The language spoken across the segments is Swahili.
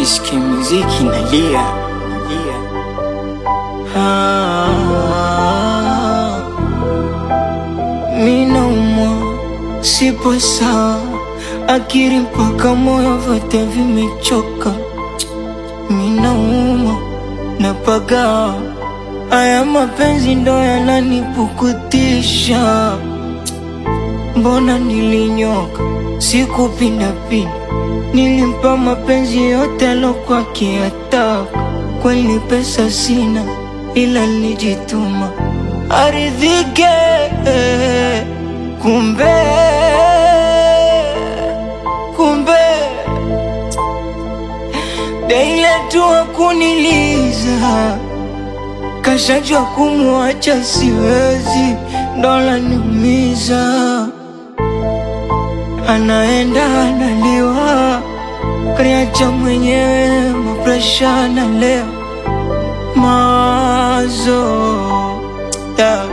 Nikisikia muziki nalia nalia. Ah, mi naumwa, sipo sawa, akili mpaka moyo vyote vimechoka. Mi naumwa, napagawa, haya mapenzi ndo yananipukutisha. Mbona nilinyoka, sikupindapinda, nilimpa mapenzi yote alokuwa akiyataka. Kweli pesa sina, ila nilijituma aridhike, kumbe kumbe daile tu akuniliza kashajua kumwacha siwezi, ndo niumiza anaenda analiwa, kaniacha mwenyewe, mapresha na leo mazo yeah.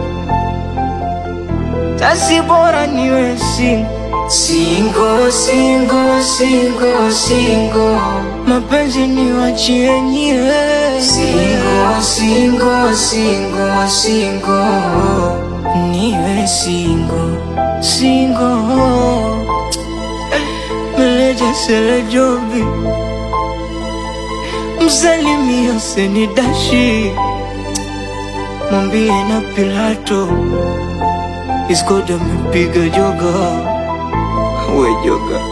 Tasi bora niwe singo singo singo singo singo, mapenzi niwachie nyewe singo singo singo singo, niwe singo singo, meleja sele jobi msalimia senidashi mwambie na Pilato iskoda amepiga joga we joga